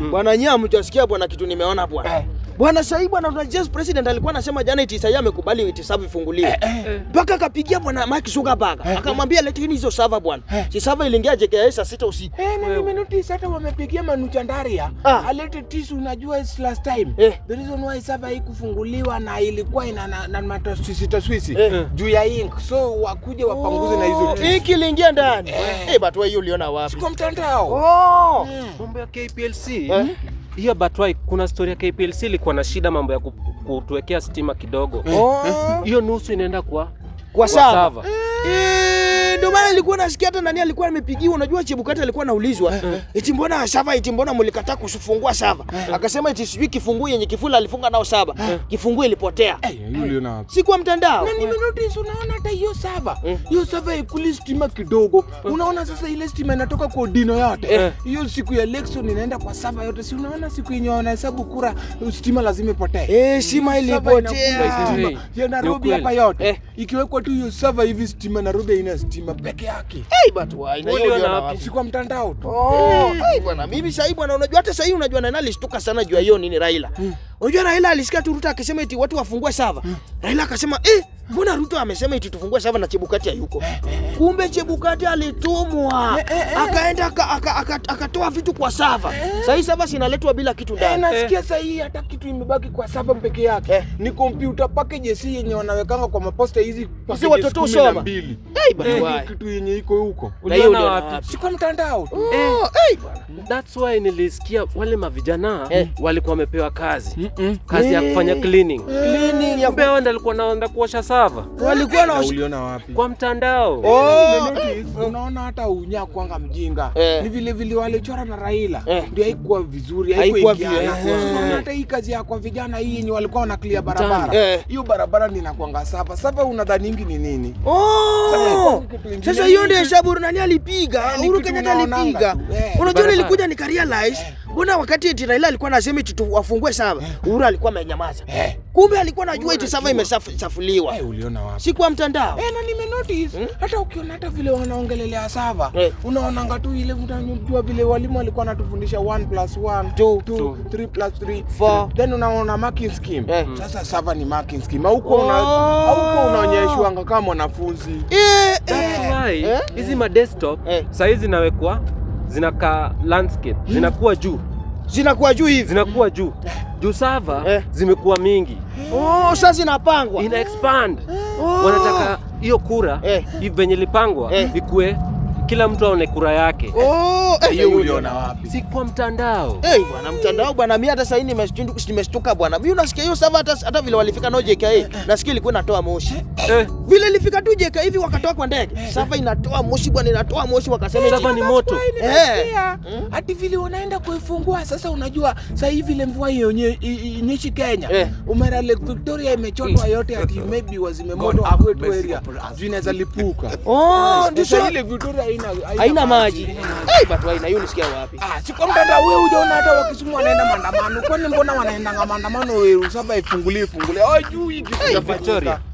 Bwana nyie hamjasikia bwana kitu nimeona bwana. Eh. Bwana sahii bwana unajua president alikuwa anasema jana iti sahii amekubali iti sava ifunguliwe. Mpaka akapigia bwana Mike Zuckerberg akamwambia leteni hizo sava bwana. Si sava iliingia JKIA saa sita usiku. Eh, na nimenotice hata wamepigia Manuchandaria Ah. alete tisu. Unajua is last time Eh. the reason why server haikufunguliwa na ilikuwa ina na, na mataswisi taswisi Eh. juu ya ink, so wakuje wapanguze na hizo tisu Hiki iliingia ndani. Eh. Eh, but wewe hiyo uliona wapi? kwa mtandao. Oh. Mm. Mambo ya KPLC Eh? hiyo Batwai, kuna story ya KPLC ilikuwa na shida mambo ya ku- kutuwekea stima kidogo. Oh. Hiyo nusu inaenda kwa Kwa sava. sava. Eh, ndio maana nilikuwa nasikia hata nani alikuwa amepigiwa. Unajua Chebukati alikuwa anaulizwa eti mbona sava, eti mbona mlikataa kufungua sava? Akasema eti sijui kifunguu yenye kifula alifunga nao saba, kifunguu ilipotea. Eh, hiyo uliona wapi? Si kwa mtandao. na nimenotice unaona hata hiyo sava Mm. hiyo sava ikuli stima kidogo unaona sasa ile stima inatoka kwa dino yote Eh. hiyo siku ya election inaenda kwa sava yote si unaona siku yenye wanahesabu kura stima lazima ipotee Eh, stima Sava inakula ilipotea. stima. Hey, ya Nairobi ni hapa ukweli. yote Eh. ikiwekwa tu hiyo sava hivi stima Nairobi haina stima peke yake Hey, but why? Na hiyo Uliona uliona wapi? wapi? si kwa mtandao tu Oh, hey, bwana mimi sahii bwana, unajua hata sahii unajua nani alishtuka sana juu ya hiyo nini Raila. Unajua Raila alisikia tu Ruto akisema eti watu wafungue sava. Raila akasema eh, mbona Ruto amesema eti tufungue sava na Chebukati hayuko? Kumbe Chebukati alitumwa. Akaenda aka- aka- aka- akatoa vitu kwa sava. Sahii sava sinaletwa bila kitu Eh, ndani. nasikia sahii hata kitu imebaki kwa sava peke yake Eh. ni kompyuta packages hii yenye wanawekanga kwa maposta hizi packages watoto kumi na husoma. mbili. Hey, but Eh, why? kitu yenye iko huko Na hiyo Uliona uliona wapi? wapi? si kwa mtandao tu Oh, hey, bwana. That's why nilisikia wale mavijana Eh. walikuwa wamepewa kazi Mm-mm. kazi ya Eh. kufanya cleaning. Cleaning ya Kumbe hao ndio walikuwa naenda kuosha sava walikuwa na Na uliona wapi kwa mtandao. Oh, Nimenotice, unaona hata unya kwanga mjinga Eh. ni vile vile walichora na Raila Eh. ndio haikuwa vizuri Haikuwa haikuingiana. vi- eh. Unaona hata hii kazi ya kwa vijana hii yenye walikuwa wana clear barabara Eh. hiyo barabara ndio inakwanga sapa sapa unadhaningi ni nini Oh! Kitu ingine Sasa hiyo ni- ndio hesabu nani alipiga? Eh, ni Uhuru kitu Kenyatta unaonanga alipiga. tu, eh. Unajua Barabara. nilikuja nikarealize mbona wakati eti Raila alikuwa anasema eti tu- wafungue sava, Uhuru alikuwa amenyamaza. Eh. Kumbe alikuwa anajua eti sava imesafuliwa. Eh, uliona wapi Si kwa mtandao. Eh, na nimenotice hata ukiona hata vile wanaongelelea sava Eh. unaonanga tu ile unajua vile walimu walikuwa wanatufundisha 1 plus 1 Two. 2 3 plus 3 Four. then unaona marking scheme Eh. sasa sava ni marking scheme huko una Oh. huko unaonyeshwanga kama mwanafunzi Eh, That's eh. why Eh? hizi ma desktop Eh. sahii zinawekwa zinakaa landscape zinakuwa juu Zinakuwa juu hivi. zinakuwa juu juu sava Eh. zimekuwa mingi Oh, sasa zinapangwa. ina expand Oh. wanataka hiyo kura Eh. hivi venye ilipangwa Eh. ikue kila mtu aone kura yake Oh, eh, hiyo uliona wapi si kwa mtandao Eh, bwana mtandao bwana, mimi hata sasa hivi nimeshtuka nimeshtuka bwana. Mimi unasikia hiyo sava hata hata vile walifika nao JKA, nasikia ilikuwa inatoa moshi. eh, Vile ilifika tu JKA hivi wakatoa kwa ndege. Sava inatoa moshi bwana, inatoa moshi wakasema eti- sava ni moto Eh. hati vile unaenda kuifungua sasa unajua saa hii vile mvua ionye- i- i- inyeshi kenya Eh. umera lake victoria imechotwa yote ati maybe wazimemoto kwetu area juu inaweza lipuka Oh, ndio sasa sasa ile victoria haina haina maji. Eh, but why na hiyo nisikia wapi? Ah, si kwa mtandao wewe hujaona hata wakisumu wanaenda maandamano. Kwani mbona wanaendanga maandamano wewe saba ifungulie ifungulie. Oh, juu hiki ya Victoria